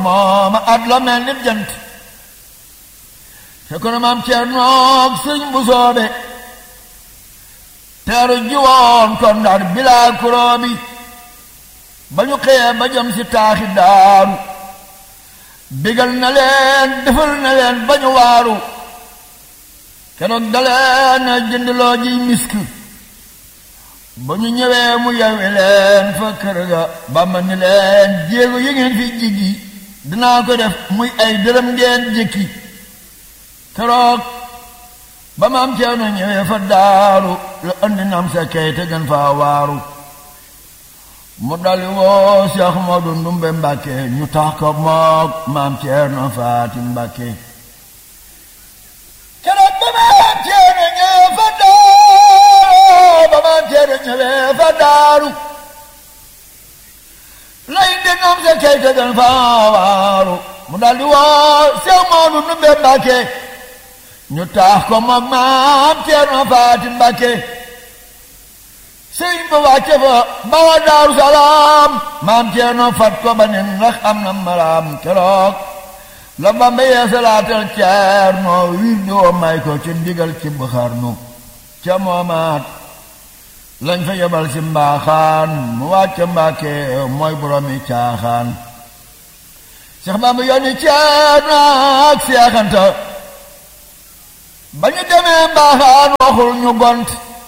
mooma at la mel ni jant fekk na maam Cernoog sëñ bu soobe teeru jiwoon kon ndar bilaa kuroobi ba ñu xëyee ba jëm si taaxi daaru bigal na leen defal na leen ba ñu waaru keroog daleen jëndloo ji misk ba ñu ñëwee mu yewi leen fa kër ga Bàmba ni leen jéego yi ngeen fi jigi dinaa ko def muy ay dërëm ngeen jëkki keroog ba maam Ceerno ñëwee fa daaru la andi nam sa kay te gën faa waaru mu dali woo Cheikh Modou Ndumbe Mbàkke ñu tax ko mook maam Ceerno Faati Mbàkke keroog ba maam Ceerno ñëwee fa daaru ba maam Ceerno ñëwee fa daaru lay indi nam sa kay te gën faa waaru mu dali woo Cheikh Modou Ndumbe Mbàkke ñu taax ko moom maam Ceerno Faati Mbàkke sëñ ba wàcce fa bawa Daaru Salaam maam Ceerno fat ko ba nen ndax am na maraam keroog la Bamba yeesalaatal Ceerno wir di woo may ko ci ndigal ci Buxarnu ca moomaat lañ fa yebal ci mbaaxaan mu wàcce Mbàkke mooy boroomi caaxaan Seex Bamba yónni Ceerno ak Seexanta ba ñu demee mbaaxaan waxul ñu gont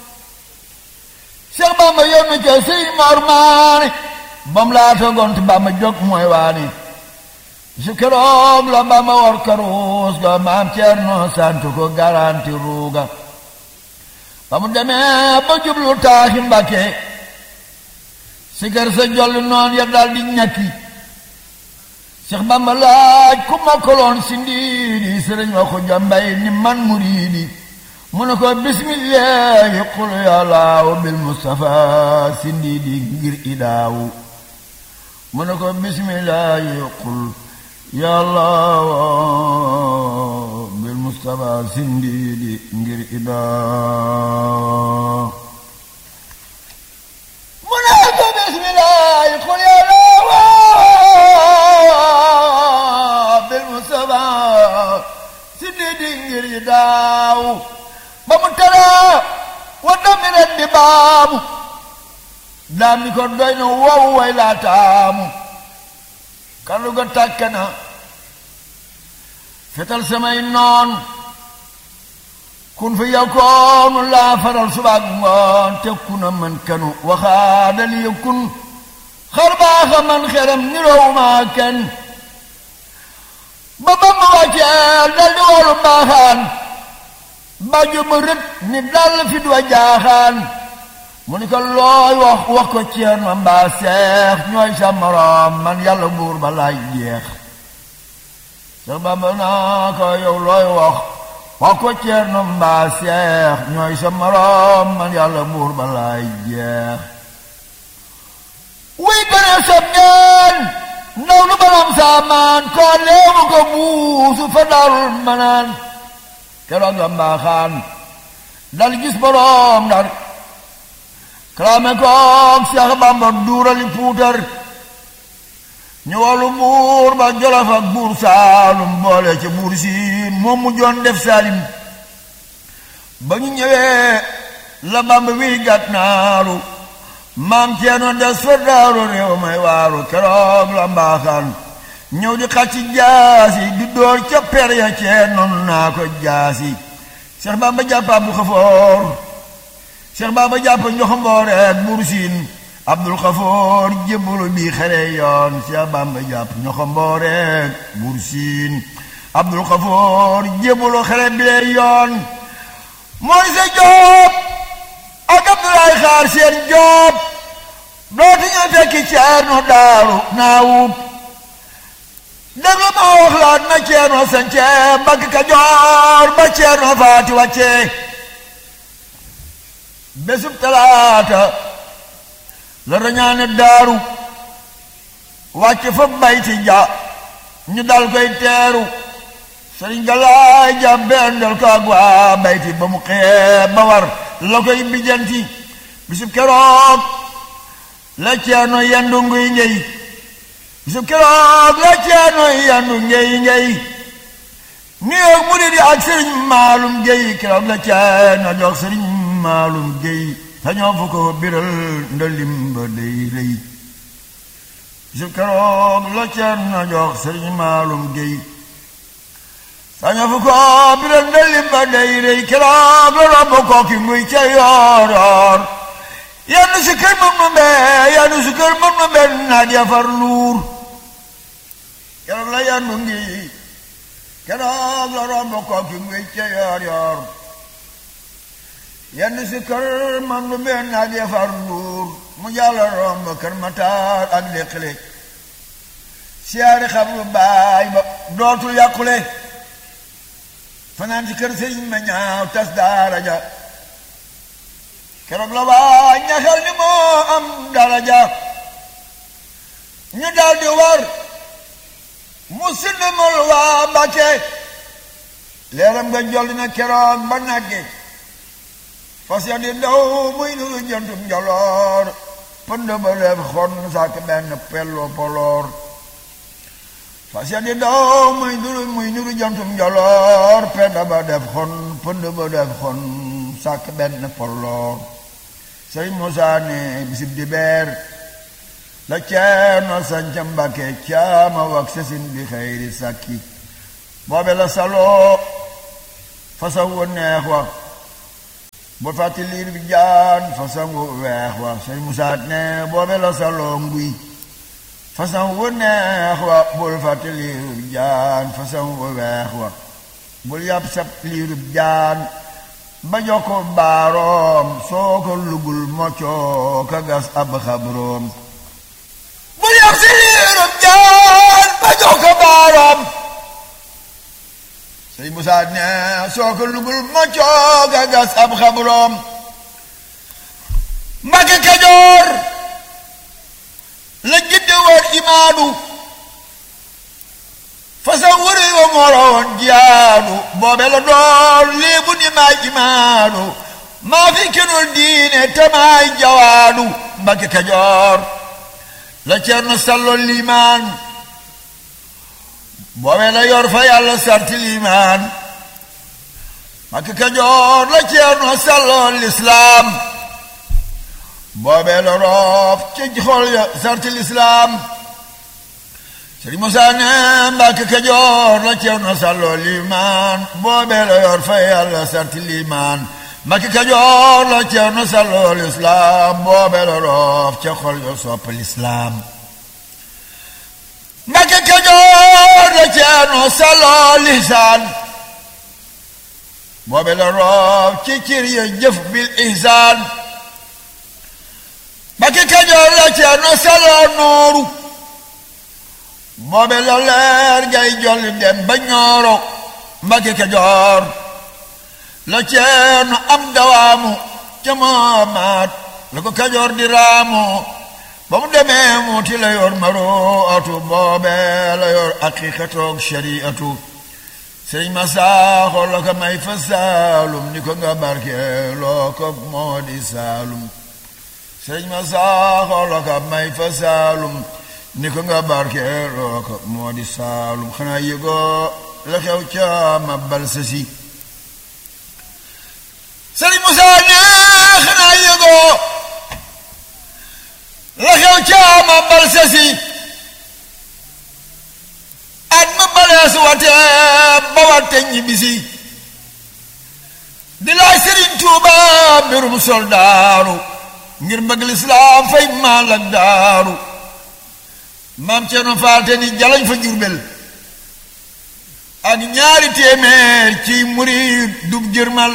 Seex Bamba yónni ca sëñ Mor Maane bam laata gont Bamba jóg mooy waani su keroog la Bamba war karuus ga maam Ceerno sant ko garanti ruuga ba mu demee ba jublu taaxi Mbàkke si kër sa jolli noon ya dal di ñakki Seex Bamba laaj ku mokkaloon si ndiidi sëriñ wa ko jambay ni man muriidi mu ne ko bismillahi qul yàllaaw bil mustafa si ndiidi ngir idaawu mu ne ko bismillahi qul yàllaaw bil mustafa si ndiidi ngir idaawu mu ne ko bismillahi qul yàllaaw bil mustafa si ndiidi ngir idaawu ba mu tere wa dami ren di baamu daam ni ko doy na wow way laa taamu kallu ga tàkk na fetal samay noon kun fi yakoonu laa faral subaak ngoon te kuna man kanu waxaadali ya kun xar baaxa man xeram nirowuma kenn ba ba ma wàcceel dal di woolu mbaaxaan bàjju ma rët ni dal fi du jaaxaan mu ni ko looy wax wax ko Ceerno mbaa seex ñooy sa moroom man yàlla buur ba laay jeex sa Bamba naa ko yow looy wax wax ko Ceerno mbaa seex ñooy sa moroom man yàlla buur ba laay jeex wuy gëne sob ngeen ndaw lu balam saamaan koo leemu ko buusu fa darul manaan keroog la mbaaxaan dal gis boroom ndar kalaame koog Seex Bamba duurali puutar ñu wàllu buur ba Jolof ak buur Saalum boole ca buur siin moom mu joon def Saalim ba ñu ñëwee la Bamba wi gàtt naaru maam Ceerno des fa daaru réew may waaru keroog la mbaaxaan ñëw di xacci jaasi di door ca per ya cee noonu naa ko jaasi Seex Bamba jàppa bu xafoor Seex Bamba jàpp njoxomboor ak buur siin Abdul Xafoor jébbalu bi xare yoon Seex Bamba jàpp njoxomboor ak buur siin Abdul Xafoor jébbalu xare bi yoon mooy sa Joob ak Abdoulaye Xaar seen Joob dootu ñu fekki Ceerno daaru naawut déglu ma wax laat na Ceerno sance Mbàkke Kajoor ba Ceerno faati wàcce bésub talaata la rañaane daaru wàcce fa bayti ja ñu dal koy teeru sëriñ Galaay ja bendal ko ak waa bayti ba mu xee ba war la koy bijanti bisub keroog la Ceerno yendu nguy ngey bisu keroog la ceerno yandu ngey ngey nuyoo mu di ak sëriñ maalum géy keroog la ceerno jox sëriñ maalum géy sañoo fu ko biral ndalim ba day rëy bisu keroog la ceerno jox sëriñ maalum géy sañoo fu ko biral ndalim ba day rëy keroog la romb kooki muy ca yoor yoor yenn si kër mën nu mbee yenn si kër mën nu mbee naaj ya far luur keroog la yandu ngi keroog la romb kooki muy ca yoor yoor yenn si kër mën nu mbee naaj ya far luur mu jàll romb kër mataar ak léqle siyaari xam lu baay ba dootul yàqule fanaan ci kër sëriñ ma ñaaw tas daara ja keroog la waa ñaxal ni moo am daraja ñu daal di war mu sindamal waa Mbàkke leeram nga jolli na keroog ba nagge fas ya di daw muy nuru jëntum njoloor pënd ba def xon sàkk benn pello poloor fas ya di daw muy nuru muy nuru jëntum njoloor pënd ba def xon pënd ba def xon sàkk benn poloor sëriñ Musaa ne bisib di beer la ceerno sanca Mbàkke caama wak sesin bi xëyri sàkki boobe la saloo façon wu neex wa bu fàtti liir bi jaan façon wu weex wa sëriñ Musaa ne boobe la saloo nguy façon wu neex wa bul fàtti liir bi jaan façon wu weex wa bul yàpp sab liir bi jaan ba jokko baaroom soo ko lugul moccoo ka gas ab xabroom bu yab si liirub jaan ba jokko baaroom sëñ Musaa ne soo ko lugul moccoo ka gas ab xabroom Mbàkke Kajoor la jidde woon imaadu fasa wuri wa moroon jiyaanu boobe la doon léebu ni maay imaanu maa fi kenul diine te maay jawaanu Mbàkke Kajoor la Ceerno Sallo liimaan boobe la yor fa yàlla sarti liimaan Mbàkke Kajoor la Ceerno Sallo lislaam boobe la roof ci xol ya sarti lislaam sëriñ Musaa ne Mbàkke Kajoor la Ceerno Sallo liimaan boobee la yor fa yàlla sarti liimaan Mbàkke Kajoor la Ceerno Sallo lislaam boobee la roof ca xol yo sopp lislaam Mbàkke Kajoor la Ceerno Sallo lisaan boobee la roof ci cir ya jëf bil ihsaan Mbàkke Kajoor la Ceerno Sallo nooru boobe la leer ngay jolli dem ba ñooro Mbàkke Kajoor la Ceerno am dawaamu ca maamaat la ko Kajoor di raamu ba mu demee muuti la yor maroo atu boobe la yor aqiqatoog shariatu sëriñ ma saaxo la ko may fa saalum ni ko nga barke loo ko moo di saalum sëriñ ma saaxo la ko may fa saalum ni ko nga barkeeloo ko moo di saalum xanaa yëgoo la xew ca ma bal sa si sëriñ Musaa ne xanaa yëgoo la xew ca ma bal sa si at ma balees wate ba wate ñibbisi di laaj sëriñ Tuuba mbirum soldaaru ngir bëgg lislaam fay maal ak daaru maam Ceerno Faal te ni jalañ fa Jurbel ak ñaari téeméer ci murid dub jërmal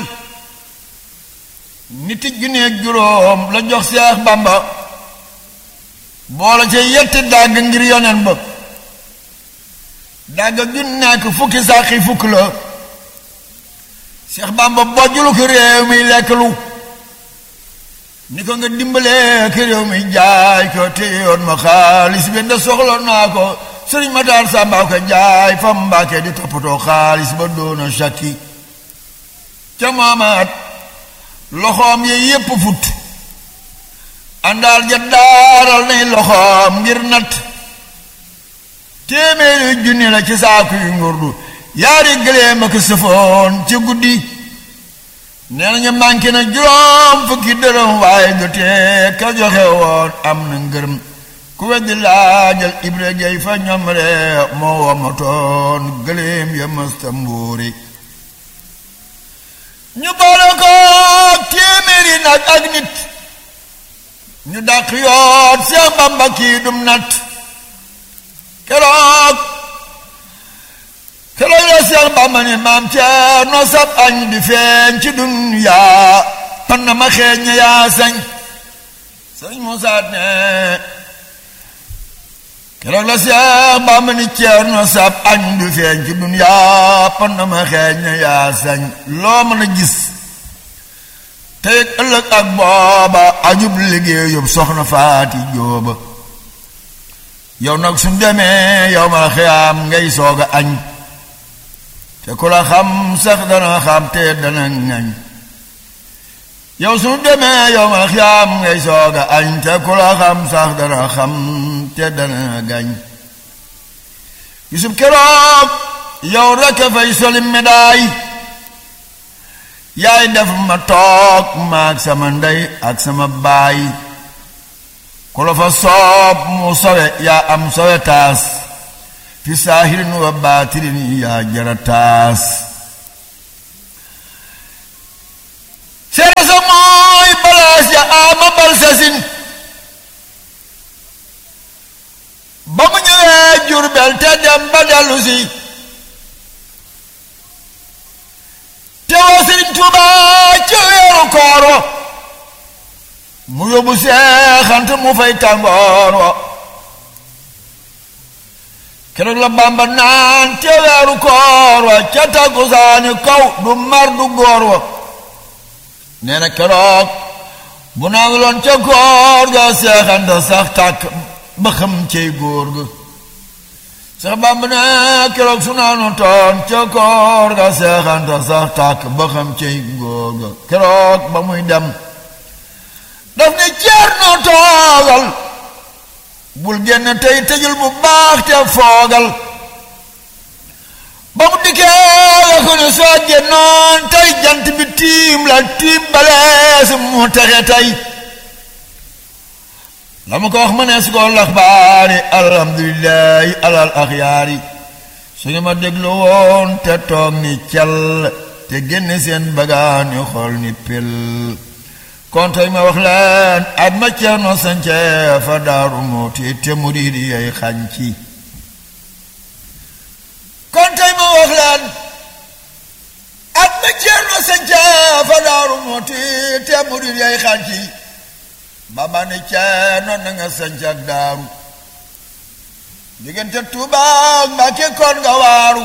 nit ju nekk juróom la jox Seex Bamba boola ca yetti dàgg ngir yonen ba dàgg ju nekk fukki sàqi fukk la Seex Bamba bojjulu ko réew mi lekk lu ni ko nga dimbalee ki réew mi jaay ko te yoon ma xaalis bi nda soxla naa ko sëriñ Matar Samba ko jaay fa Mbàkke di toppatoo xaalis ba doona sakki ca maamaat loxoom yi yépp fut àndaal ja daaral nay loxoom ngir natt téeméeri junni la ci saaku yu ngurdu yaari gëléem ak sëfoon ci guddi nee nañu manqué na juróom fukki dërëm waaye du tee ka joxe woon am na ngërëm ku weddi laajal ibra gay fa ñoom ree moo wamatoon gëléem ya mësta mbuuri ñu boole ko téeméeri nag ak nit ñu dàq yoot Seex Bamba kii dum nat keroog keroog la Seex Bamba ni maam Ceerno sab añ di feeñ ci dunyaa pan na ma xeeñ yaa sañ sëñ Musaa ne keroog la Seex Bamba ni Ceerno sab añ di feeñ ci dunyaa pan na ma xeeñ yaa sañ loo mën a gis tey ëllëg ak booba añub liggéeyub soxna faati jóoba yow nag suñ demee yow ma xiyaam ngay soog a añ te ku la xam sax dana xam te dana ngañ yow suñ demee yow ma xiyaam ngay soog a añ te ku la xam sax dana xam te dana gañ gisub keroog yow rekk fay soli médaille yaay def ma toog maag sama ndey ak sama baay ku la fa soob mu sowe yaa am sowe taas fi saahirin wa baatirin yaa jara taas seere sa mooy balaas ya ama bal sasin ba mu ñëwee Jurbel te dem ba dellu si teewoo Sëriñ Tuuba ci weeru koor wa mu yóbbu seexant mu fay tàngoor wa keroog la Bàmba naan te weeru koor wa ca takkusaani kaw du mar du góor wa nee na keroog bu naan loon ca koor ga seexant sax tàkk ba xam cey góor ga sax Bàmba ne keroog su naanu toon ca koor ga seexanta sax tàkk ba xam cey góor ga keroog ba muy dem daf ne ceer noo toogal bul génn tey tëjul bu baax te foogal ba mu dikkee la ko ne soo génnoon tey jant bi tiim la tiim balees mu texe tey la mu ko wax ma ne su ko lax baani alhamdulilahi alal axyaari suñu ma déglu woon te toog ni cal te génne seen bagaani xool ni pil kon tey ma wax leen at ma ceerno sance fa daaru muuti te murid yay xànci kon tey ma wax leen at ma ceerno sance fa daaru muuti te murid yay xànci baba ne ceerno na nga sanc ak daaru diggante Tuuba Mbàkke kon nga waaru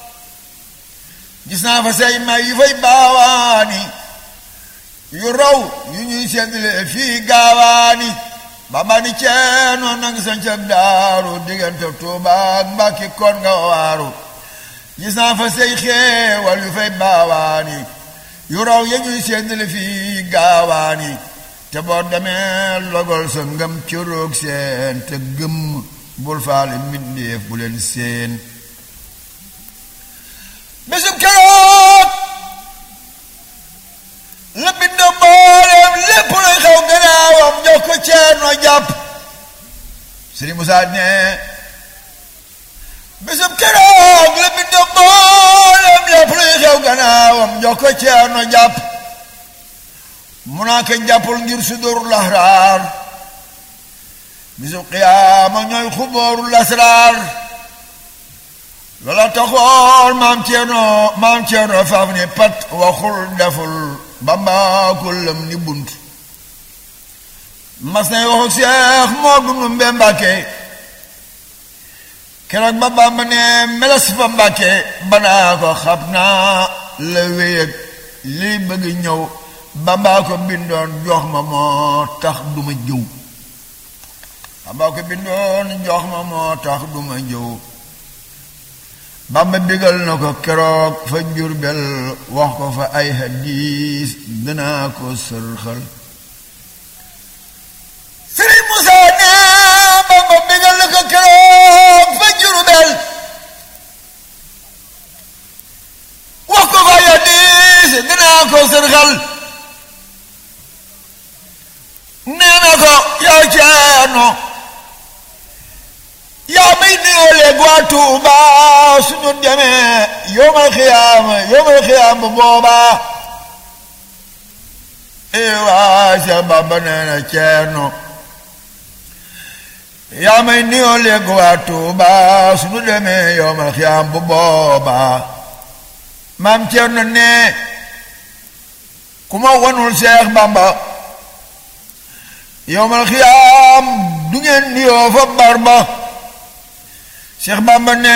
gis naa fa say may yu fay baawaani yu raw yu ñuy seddale fii gaawaani baba ne ceerno na nga sanc ak daaru diggante Tuuba Mbàkke kon nga waaru gis naa fa say xeewal yu fay baawaani yu raw yu ñuy seddale fii gaawaani te boo demee logol sa ngëm ci roog seen te gëm bul faale mbindeef bu leen seen bésub keroog la bind mbooleem lépp luy xew gannaawam jox ko ceerno jàpp Sëriñ Musaa ne bésub keroog la bind mbooleem lépp luy xew gannaawam jox ko ceerno jàpp mu naa ko jàppul ngir sudóoru laxraar bisu qiyaama ñooy xubóoru lasraar loola taxoon maam ceerno maam ceerno faaf ni pat waxul deful bamba kullam ni bunt mas nay waxu seex moo dunu mbe mbàkke keroog ba bamba ne meles fa mbàkke banaa ko xam naa la wéyëg liy bëgg ñëw bambaa ko bindoon jox ma moo tax duma jëw bambaa ko bindoon jox ma moo tax duma jëw bamba bigal na ko keroog fa Jurbel wax ko fa ay hadiis dinaa ko sërxal Sëriñ Musaa ne bamba bigal na ko keroog fa Jurbel ko sërxal nee na ko yow ceerno yaa may nuyoo léegi waa Tuuba suñu demee yowmal xiyaam yowmal xiyaam bu boobaa ee waa Seex Bamba nee na ceerno yaa may nuyoo léegi waa Tuuba suñu demee yowmal xiyaam bu boobaa maam ceerno ne ku ma wanul Seex Bamba yowmal xiyaam du ngeen nuyoo fa barba Cheikh Bamba ne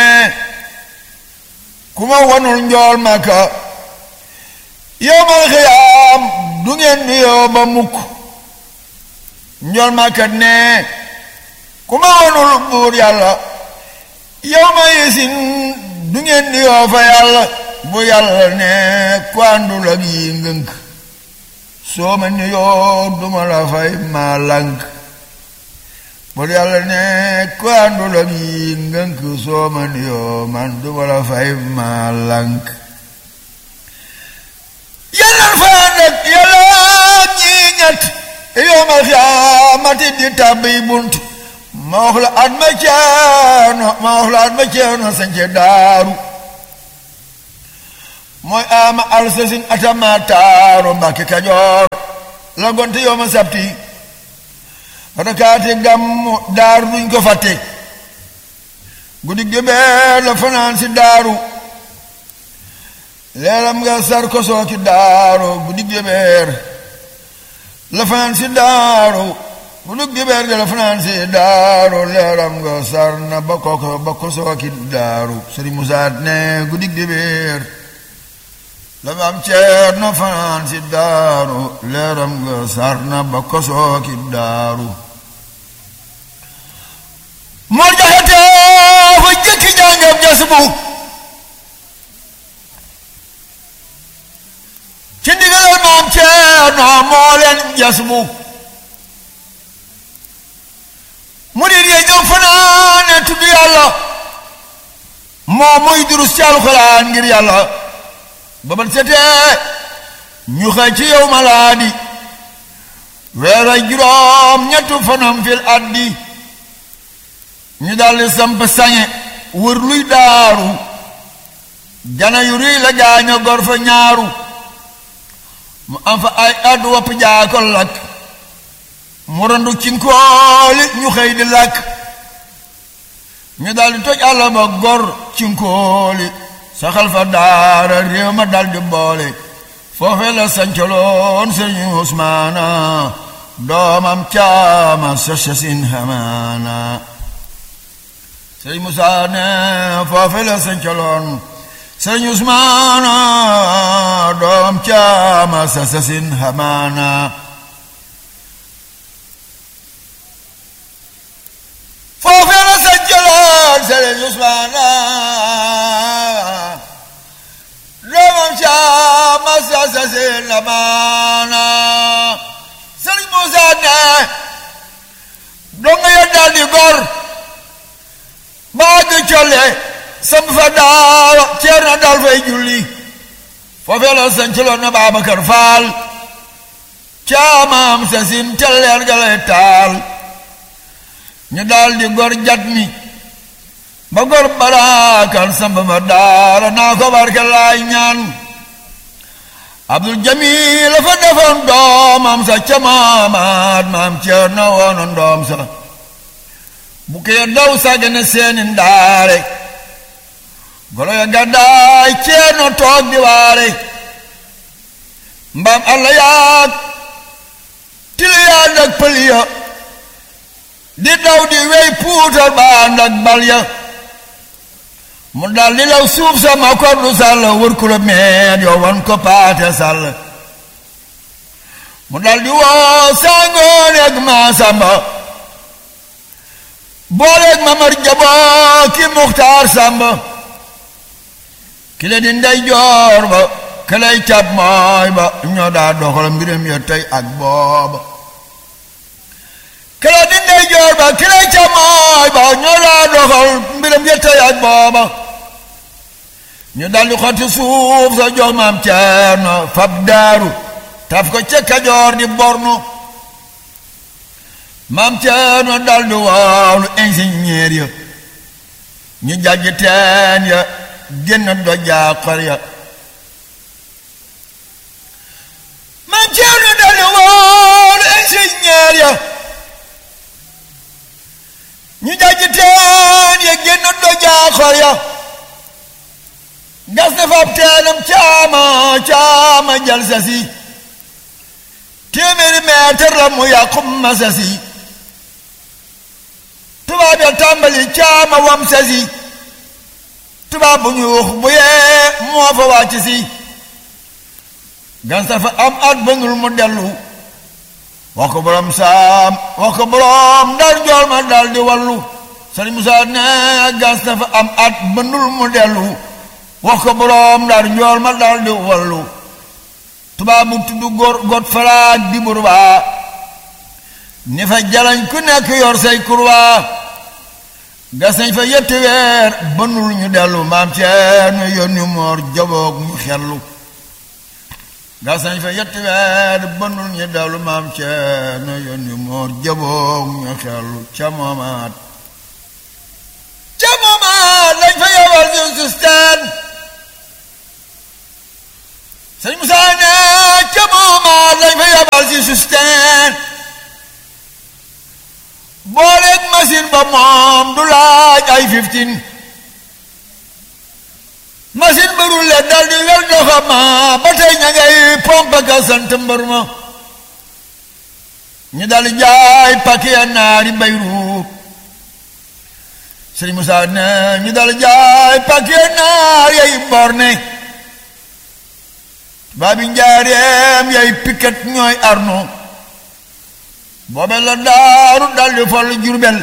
ku ma wanul njool maka yowmal xiyaam du ngeen nuyoo ba mukk njool maka ne ku ma wanul buur yàlla yowma yesin du ngeen nuyoo fa yàlla bu yàlla ne ku àndul ak yi ngënk soo ma nuyoo duma la fay maa lànk bur yàlla ne ku àndul ak yi ngënk soo ma nuyoo man duma la fay maa lànk yàlla fa ànd ak yàlla ñi ñett yoomal xiyaamati di tàbbi bunt ma wax la at ma ceeno ma wax la at ma ceeno sañce daaru mooy ama alsasin atama taaru mbàkke kajoor la gonte yooma sabti rakaati gàmmu daaru duñ ko fàtte guddi gébeer la fanaan si daaru leeram nga sar ko sooki daaru guddi gébeer la fanaan si daaru guddi gébeer ga la fanaan si daaru leeram nga sar na ba ko ba ko sooki daaru sëriñ Musaa ne guddi gébeer la am ceer na fanaan si daaru leeram nga sar na ba ko sooki daaru moo jaxate fa jëkki jàngam jas bu ci ndigalal maam Ceerno moo leen jas bu mu di dee ñëw fanaane tudd yàlla moo muy durus ci alxuraan ngir yàlla ba ban setee ñu xëy ci yow malaadi weer a juróom ñettu fanam fil addi ñu daldi samp sañe wër luy daaru jana yu rëy la gaaña gor fa ñaaru mu am fa ay addu wopp jaako lakk mu randu cinkooli ñu xëy di lakk ñu daldi toj àll ba gor cinkooli saxal fa daara réew ma daldi boole foofe la sancaloon sëriñ Usmaana doomam caama sa sasin hamaana sëriñ Musaa ne foofe la sancaloon sëriñ Usmaana doomam caama sa sasin hamaana foofe la sancaloon sëriñ Usmaana doomam caama sa sasin hamaana sëriñ Musaa ne donga ya daldi gor baagi colle sam fa daara ceer na dal fay julli foofee la sancaloon na Baabakar Faal caamaam sa sin telleer galay taal ñu daal di gor jat mi ba gor baraakan samba fa daara naa ko barke laay ñaan Abdul Jamil la fa defoon doomam sa ca maamaat maam ceer na woonoon doom sa bu kee daw sàggane seeni ndaare golo ya gàddaay ceerno toog di waare mbaam alla yaag tili yaa ndak pël ya di daw di wey puutar baa ndak bal ya mu dal di law suuf sa ma kordu sàll wër kula meen yoo wan ko paate sàll mu dal di woo sangoon ak maa samba booleeg mamar jaboo ki muxtaar sàmba ki le di ndey joor ba ki lay cab mooy ba ñoo daa doxal mbiram ya tey ak booba ki le di ndey joor ba ki lay cab mooy ba ñoo daa doxal mbiram ya tey ak booba ñu daldi xotti suuf sa jox maam Ceerno fab daaru taf ko ca Kajoor di bornu maam Ceerno daldi woolu ingénieur ya ñu jàjj teen ya génn dojaa xor ya maam Ceerno daldi woolu ingénieur ya ñu jàjj teen ya génn dojaa xor ya gas na fab teenam caama caama jal sasi téeméeri meetar la mu yàqum ma sasi tubaab ya tàmbali caama wam sasi tubaab bu ñuux bu yee moo fa wàcc si gas na fa am at ba ngul mu dellu wax ko borom saam wax ko borom ndar jool ma dal di wallu Sëriñ Musaa ne gas na fa am at ba ndul mu dellu wax ko boroom ndar njool ma dal di wallu tubaab bu tudd góor got falaak di burbaa ni fa jalañ ku nekk yor say kurwaa gas nañ fa yetti weer bënul ñu dellu maam Ceerno yónni moor jaboog ñu xellu gas nañ fa yetti weer bënul ñu dellu maam Ceerno yónni moor jaboog ñu xellu ca moomaat ca moomaat lañ fa yowal ñu susteen sëñ Moussa ne ca moomaat lañ fa yabal si susteen booleeg machine ba moom du laaj ay fifteen machine ba rulle dal di wel doxa ma ba tey ña ngay pompe ka sant mbër ma ñu dal jaay paquet naari Bayruut sëñ Moussa ne ñu dal jaay paquet naar yay borne baabi njaareem yay piket ñooy arno boobe la daaru daldi fol jurbel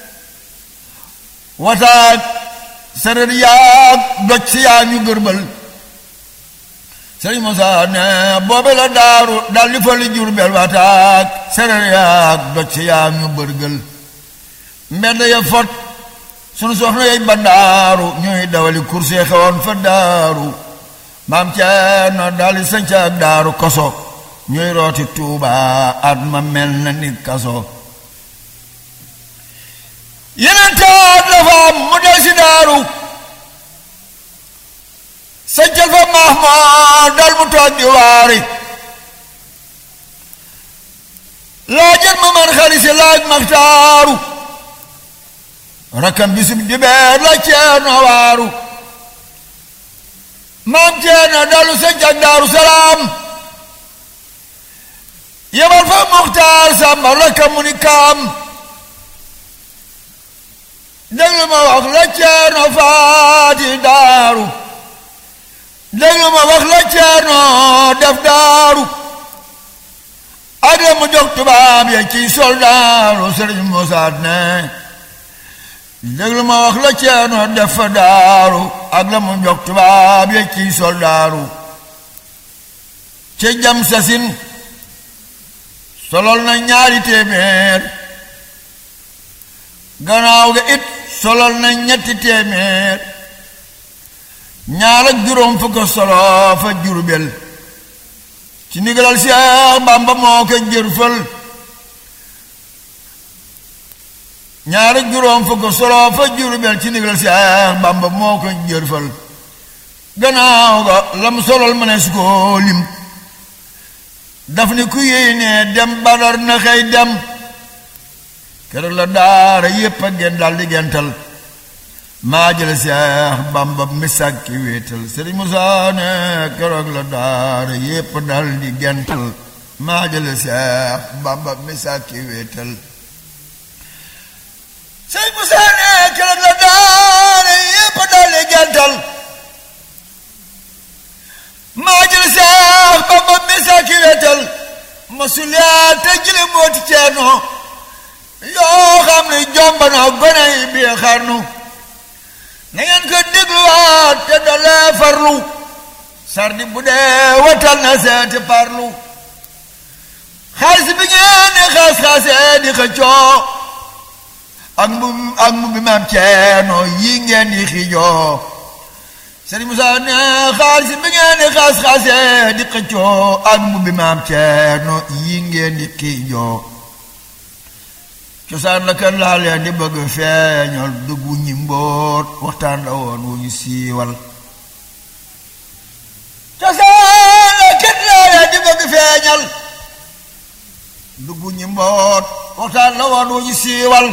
wataak sareet yaag doj si yaa ñu gërbal sëriñ Musaa ne boobe la daaru daldi fol jurbel wataak sareet yaag doj si yaa ñu bërgël mbedd ya fot sunu soxna yay bandaaru ñuy dawali kurse xewoon fa daaru maam Ceerno daldi sanca ak daaru koso ñuy rooti tuuba at ma mel na nit kaso yeneen taat la fa am mu del si daaru sancal fa maax ma dal mu toog di waari laajal ma man xari si laaj maxtaaru rakkam bisub dibeer la Ceerno waaru maam Ceerno dalu sanc ak Daaru Salaam yebal fa Muxtaar Sàmba rakka mu ni kaam déglu ma wax la Ceerno faati daaru déglu ma wax la Ceerno def daaru ak la mu jox tubaab ya ci soldaaru Sëriñ Musaa ne déglu ma wax la Ceerno def fa daaru ak la mu jox tubaab ya ci soldaaru ci jam sasin solol na ñaari téeméer gannaaw ga it solol na ñetti téeméer ñaar ak juróom fukk solo fa Jurbel ci ndigalal Seex Bàmba moo ko jërfal ñaar ak juróom fukk solo fa Jurbel ci ndigalal Seex Bàmba moo ko jërfal gannaaw ga lam solol ma ne su ko lim daf ni ku yéene dem Badar na xëy dem keroog la daara yépp a gen dal di gental maa jële Seex Bamba misak ki wéetal Sëriñ Musaa ne keroog la daara yépp dal di gental maa jële Seex Bamba misak ki wéetal Sëriñ Musaa ne keroog la daara yépp dal di gental maa jële Seex Bamba misak ki wéetal masuliyaa te jële mooti Ceerno yoo xam ne jomba na gone yi bii xarnu na ngeen ko dégluwaat te dalee farlu sardi bu dee watal na seeti parlu xaalis bi ngeen di xaas-xaasee di xëccoo ak mbu ak mbu bi maam Ceerno yi ngeen di xiijoo Sëriñ Musaa ne xaalis bi ngeen di xaas-xaase di xëccoo ak mbubbi maam Ceerno yi ngeen di xiijoo cosaan la kër laa leen di bëgg feeñal duggu ñi mbóot waxtaan la woon wu ñu siiwal cosaan la kër laa leen di bëgg feeñal duggu ñi mboot waxtaan la woon wu ñu siiwal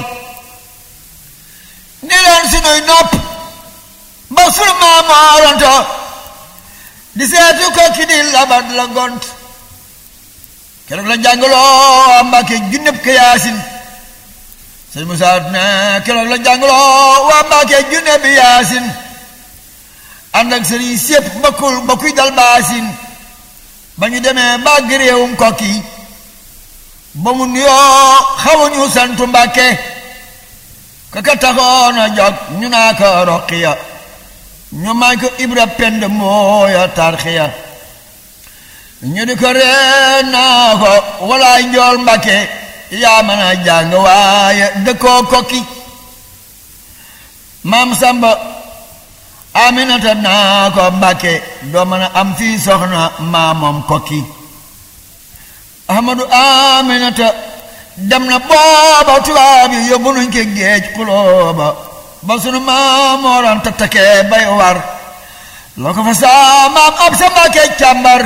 ni leen sunuy nopp ba sunu maamooranto di seetu ko ki di labat la gont keroog la jàngaloo Mbàkke junneb ka yaasin sëñ Musaa ne keroog la jàngaloo waa Mbàkke junne bi yaasin ànd ak sëriñ sépp bakkul bakkuy dal baasin ba ñu demee bàgg réewum kokki ba mu nuyoo xawuñu santu Mbàkke ka ka taxoon a jog ñu naa ko roqiya ñu may ko ibra pend mooya tarxiya ñu di ko ree naa ko walaay njool Mbàkke yaa mën a jàng waaye dëkkoo kokki maam Samba Aminata naa ko Mbàkke doo mën a am fii soxna maamoom kokki Ahmadu Aminata dem na booba tubaab yi yóbbu nañ ko géej xulooba ba sunu maamooran tattakee bay war loo ko fa saa maam ab sa Mbàkke càmbar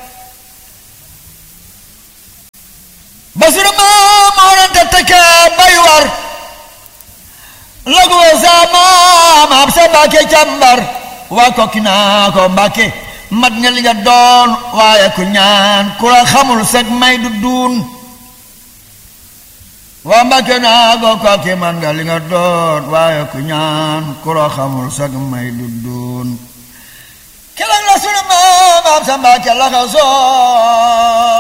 ba sunu maamooran tattakee bay war loo ko fa saa maam ab sa Mbàkke càmbar waa kokki naa ko Mbàkke mat nga li nga doon waaye ku ñaan ku la xamul sag may du duun waa Mbàkke naa ko kokki man nga li nga doon waaye ku ñaan ku la xamul sag may du duun keroog la sunu maam ab sa Mbàkke la ko soo